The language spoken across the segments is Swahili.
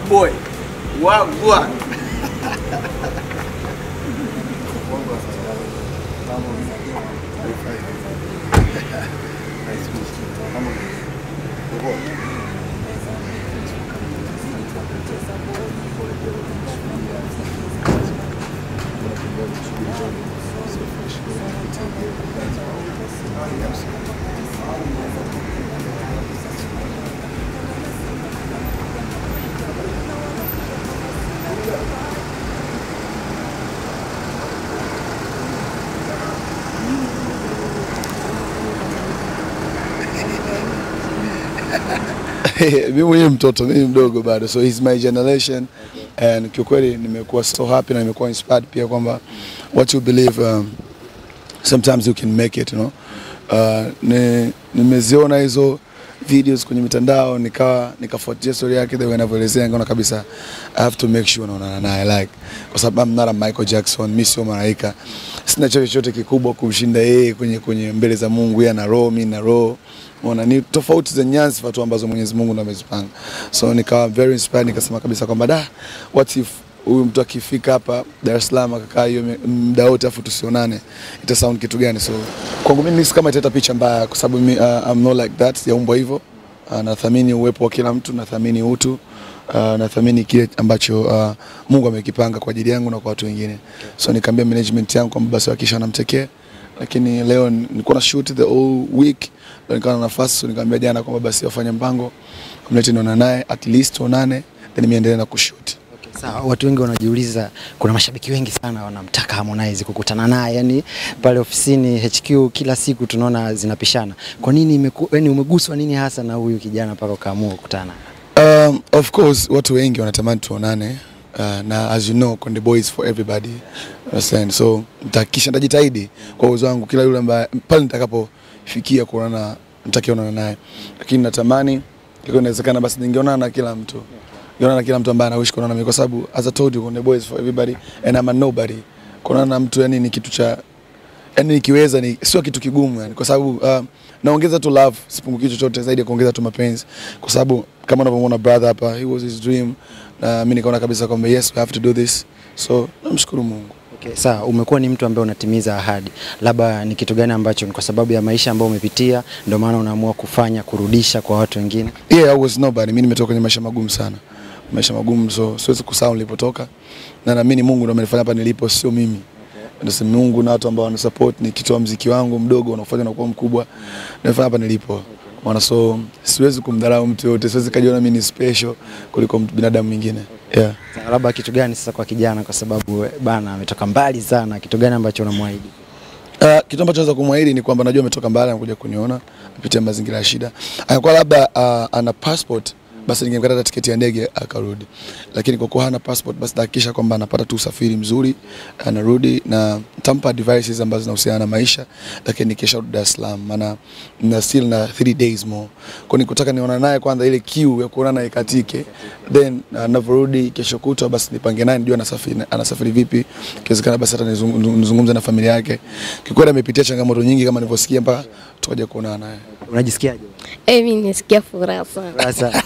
boy. Wagwan. mimi mwenyewe mtoto, mimi mdogo bado, so he's my generation and kiukweli nimekuwa so happy na nimekuwa inspired pia kwamba what you believe um, sometimes you can make it you know. Uh, ni, nimeziona hizo videos kwenye mitandao nikawa nikafuatia story yake the way anavyoelezea, nikaona kabisa I have to make sure naonana naye like, kwa sababu I'm not a Michael Jackson, mimi sio malaika, sina chochote kikubwa kumshinda yeye kwenye kwenye mbele za Mungu. Yeye ana roho, mimi na roho Unaona, ni tofauti za nyanza tu ambazo Mwenyezi Mungu ndo amezipanga. So nikawa very inspired, nikasema kabisa kwamba da, what if huyu mtu akifika hapa Dar es Salaam akakaa hiyo me- muda wote afu tusionane, ita sound kitu gani? So kwangu mimi nisi kama italeta picha mbaya, kwa sababu mimi uh, I'm not like that, sijaumbwa hivyo. Uh, nathamini uwepo wa kila mtu, nathamini utu uh, nathamini kile ambacho uh, Mungu amekipanga kwa ajili yangu na kwa watu wengine. So nikaambia management yangu kwamba basi hakisha wanamtekea lakini leo nilikuwa na shoot the whole week, ndio nikawa na nafasi, so nikamwambia jana kwamba basi wafanye mpango kumlete niona naye at least tuonane, then niendelee na kushoot. Sawa, watu wengi wanajiuliza, kuna mashabiki wengi sana wanamtaka Harmonize kukutana naye, yani pale ofisini HQ kila siku tunaona zinapishana. Kwa nini imeku, yani umeguswa nini hasa na huyu kijana mpaka ukaamua kukutana? Um, of course watu wengi wanatamani tuonane uh, na as you know Konde Boy is for everybody understand, so nitahakikisha nitajitahidi kwa uwezo wangu kila yule ambaye pale nitakapofikia kuonana nitakiona naye, lakini natamani ikiwa inawezekana basi ningeonana na kila mtu ningeonana na kila mtu ambaye anawish kuonana na mimi, kwa sababu as I told you Konde Boy is for everybody and I'm a nobody. Kuonana na mtu yani ni kitu cha yani nikiweza ni sio kitu kigumu yani, kwa sababu uh, naongeza tu love, sipunguki chochote zaidi ya kuongeza tu mapenzi, kwa sababu kama unavyomwona brother hapa, he was his dream, na mimi nikaona kabisa kwamba yes we have to do this, so namshukuru Mungu. Okay, sawa, umekuwa ni mtu ambaye unatimiza ahadi, labda ni kitu gani ambacho ni kwa sababu ya maisha ambayo umepitia ndio maana unaamua kufanya kurudisha kwa watu wengine? Yeah, I was nobody. Mimi nimetoka kwenye maisha magumu sana, maisha magumu, so siwezi kusahau nilipotoka, na naamini Mungu ndo amenifanya hapa nilipo, sio mimi. Ndio Mungu na watu ambao wanasupport nikitoa mziki wangu mdogo unaofanya na kuwa mkubwa, nafanya hapa nilipo. Maana so siwezi kumdharau mtu yote, siwezi kajiona mimi ni special kuliko mtu binadamu mwingine. Yeah. Sawa, labda kitu gani sasa kwa kijana, kwa sababu eh, bana ametoka mbali sana, kitu gani ambacho unamwahidi? Uh, kitu ambacho naweza kumwahidi ni kwamba najua ametoka mbali anakuja kuniona apitia mazingira ya shida. Angekuwa labda uh, ana passport basi ningemkata hata tiketi ya ndege akarudi, lakini kwa kuwa hana passport basi tahakikisha kwamba anapata tu usafiri mzuri, anarudi na nitampa devices ambazo zinahusiana na maisha, lakini nikisha rudi Dar es Salaam, maana na still na 3 days more, kwa nikutaka niona naye kwanza, ile kiu ya kuona naye ikatike, then anavyorudi kesho kutwa basi nipange naye nijue anasafiri anasafiri vipi, ikiwezekana basi hata nizungu- nizungumze na familia yake. Kikweli amepitia changamoto nyingi kama nilivyosikia mpaka tukaja kuonana naye. Unajisikiaje? Eh, mimi nasikia furaha sana. Sasa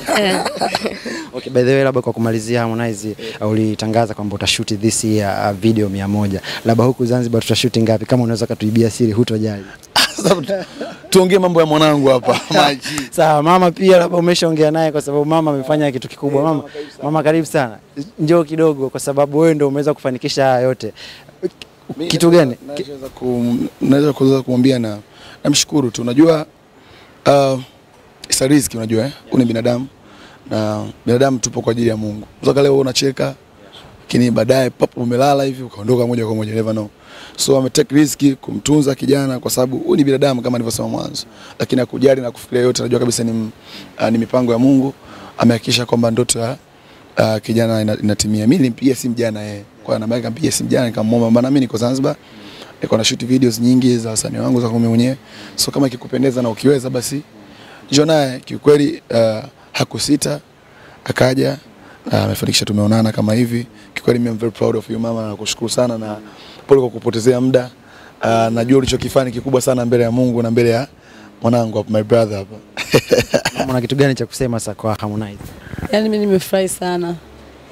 okay, by the way, labda kwa kumalizia, Harmonize uh, ulitangaza kwamba utashuti this year uh, video mia moja, labda huku Zanzibar tutashuti ngapi? Kama unaweza katuibia siri, hutojali. Sasa tuongee mambo ya mwanangu hapa maji. Sawa, mama pia labda umeshaongea naye, kwa sababu mama amefanya kitu kikubwa. Mama, mama karibu sana, njoo kidogo, kwa sababu wewe ndio umeweza kufanikisha haya yote. Kitu gani? Ki- Naweza kum- naweza kuweza kumwambia na namshukuru tu, unajua uh, isa riziki, unajua eh, huu ni binadamu na binadamu tupo kwa ajili ya Mungu. Unaweza leo unacheka lakini baadaye papo umelala hivi ukaondoka moja kwa moja, never know. So ame take risk kumtunza kijana kwa sababu huyu ni binadamu kama nilivyosema mwanzo, lakini akujali na kufikiria yote, anajua kabisa ni, uh, ni mipango ya Mungu. Amehakikisha kwamba ndoto ya uh, kijana ina- inatimia. Mimi nilimpigia simu jana yeye, kwa namba yake nikampigia simu jana nikamwomba, bana, mimi niko Zanzibar niko na shoot videos nyingi za wasanii wangu za kumi mwenyewe, so kama ikikupendeza na ukiweza basi njoo naye. Kiukweli uh, hakusita akaja uh, amefanikisha, tumeonana kama hivi. Kiukweli mimi I'm very proud of you mama, nakushukuru sana na pole kwa kupotezea muda. Uh, najua ulichokifanya ni kikubwa sana mbele ya Mungu na mbele ya mwanangu hapa, my brother hapa Mama, una kitu gani cha kusema sasa kwa Harmonize? Yaani mimi nimefurahi sana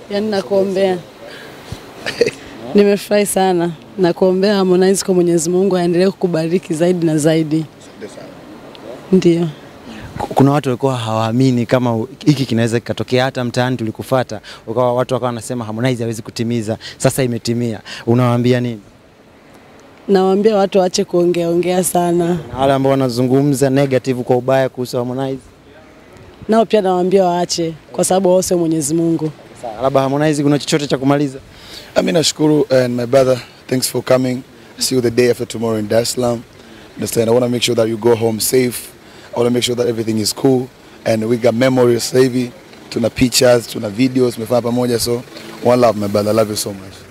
Yaani nakuombea. Nimefurahi sana. Nakuombea Harmonize kwa Mwenyezi Mungu aendelee kukubariki zaidi na zaidi. Ndio. kuna watu walikuwa hawaamini kama u- hiki kinaweza kikatokea. Hata mtaani tulikufata, ukawa watu wakawa wanasema Harmonize hawezi kutimiza, sasa imetimia. Unawaambia nini? Nawaambia watu waache kuongea ongea sana. Na wale ambao wanazungumza negative kwa ubaya kuhusu Harmonize, Nao pia nawaambia waache kwa sababu wao sio Mwenyezi Mungu. Sawa, labda Harmonize, kuna chochote cha kumaliza? I mean, Ashkuru and my brother, thanks for coming. See you the day after tomorrow in Dar es Salaam. Understand? I want to make sure that you go home safe. I want to make sure that everything is cool. And we got memories sasa hivi. Tuna pictures, tuna videos, tumefanya pamoja. So, one love, my brother. I love you so much.